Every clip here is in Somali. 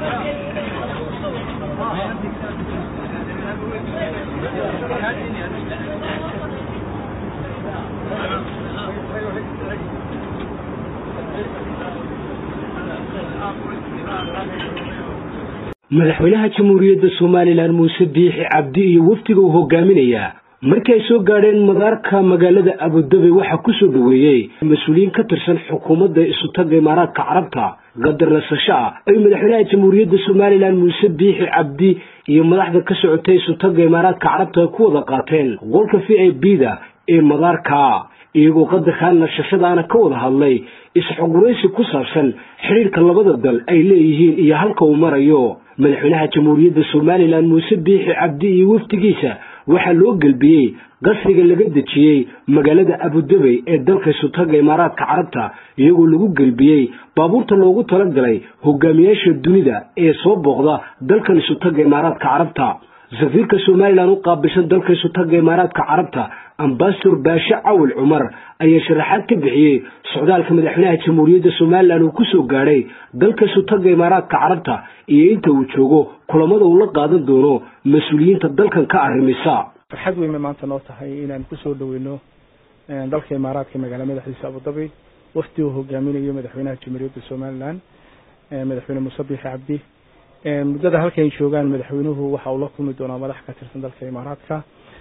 madaxweynaha jamhuuriyadda somalilan muuse biixi cabdi iyo wafdiga uu hogaaminayaa markii ay soo gaadheen madaarka magaalada abudabi waxaa kusoo dhoweeyey mas-uuliyiin ka tirsan xukuumadda isutaga imaaraadka carabta qadar nasasho ah ay madaxweynaha jamhuuriyadda somalilan muuse biixi cabdi iyo madaxda ka socotay isutaga imaaraadka carabta ay ku wada qaateen qolka v i b da ee madaarka iyagoo qadarkaa nashashadaana ka wada hadlay is-xoguraysi ku saabsan xidhiirka labada dal ay leeyihiin iyo halka uu marayo madaxweynaha jamhuuriyadda somalilan muuse biixi cabdi iyo wafdigiisa waxaa loo gelbiyey qasriga laga dejiyey magaalada abudabey ee dalka isutaga imaaraadka carabta iyagoo lagu gelbiyey baabuurta loogu talagalay hogaamiyaasha dunida ee soo booqda dalkan isutaga imaaraadka carabta safiirka somalilan u qaabilsan dalka isutaga imaaraadka carabta ambasador baashe cawil cumar ayaa sharaxaad ka bixiyey socdaalka madaxweynaha jamhuuriyadda somalilan uu kusoo gaadhay dalka isutaga imaaraadka carabta iyo inta uu joogo kulamada uu la qaadan doono mas-uuliyiinta dalkan ka arrimisa farxad weyn bay maanta noo tahay inaan kusoo dhaweyno dalka imaaraadka magaala madaxiisa abudabi wafdi uu hogaaminayo madaxweynaha jamhuuriyadda somalilan madaxweyne muuse biixi cabdi muddada halkan joogaan madaxweynuhu waxa uu la kulmi doonaa madax ka tirsan dalka imaaraadka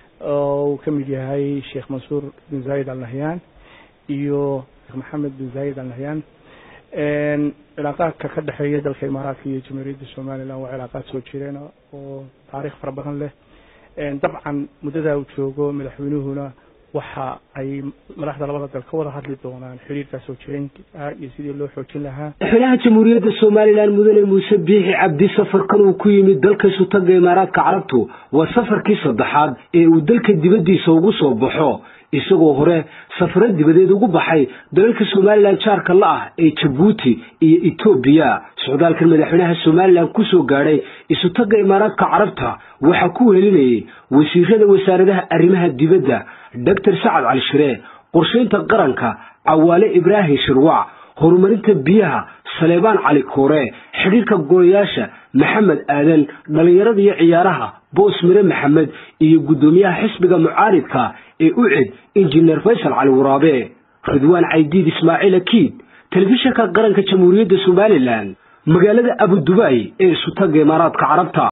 oo uu ka mid yahay sheekh mansuur bin zayid al nahyan iyo sheekh maxamed bin zayid al nahyan cilaaqaadka ka dhexeeya dalka imaaraadka iyo jamhuuriyadda somalilan waa cilaaqaad soo jireen oo taariikh fara badan leh dabcan muddada uu joogo madaxweynuhuna waxa ay madaxda labada dal ka wada hadli doonaan xiriirkaa soo jireenka iyo sidii loo xoojin lahaa madaxweynaha jamhuuriyadda somalilan mudane muuse biixi cabdi safarkan uu ku yimid dalka isutaga imaaraadka carabtu waa safarkii saddexaad ee uu dalka dibaddiisa ugu soo baxo isagoo hore safaro dibadeed ugu baxay dalalka somalilan jaarka la ah ee jabuuti iyo etoobiya socdaalkan madaxweynaha somalilan kusoo gaadhay isutaga imaaraadka carabta waxaa ku wehelinayay wasiirada wasaaradaha arrimaha dibadda doctor sacad cali shire qorshaynta qaranka cawaale ibraahim shirwac horumarinta biyaha saleebaan cali koore xidhiirka golayaasha maxamed aadan dhallinyarada iyo ciyaaraha boos mire maxamed iyo guddoomiyaha xisbiga mucaaridka ee ucid injineer faysal cali waraabe ridwaan caydiid ismaaciil akiid telefishinka qaranka jamhuuriyadda somalilan magaalada abudubay ee isutaga imaaraadka carabta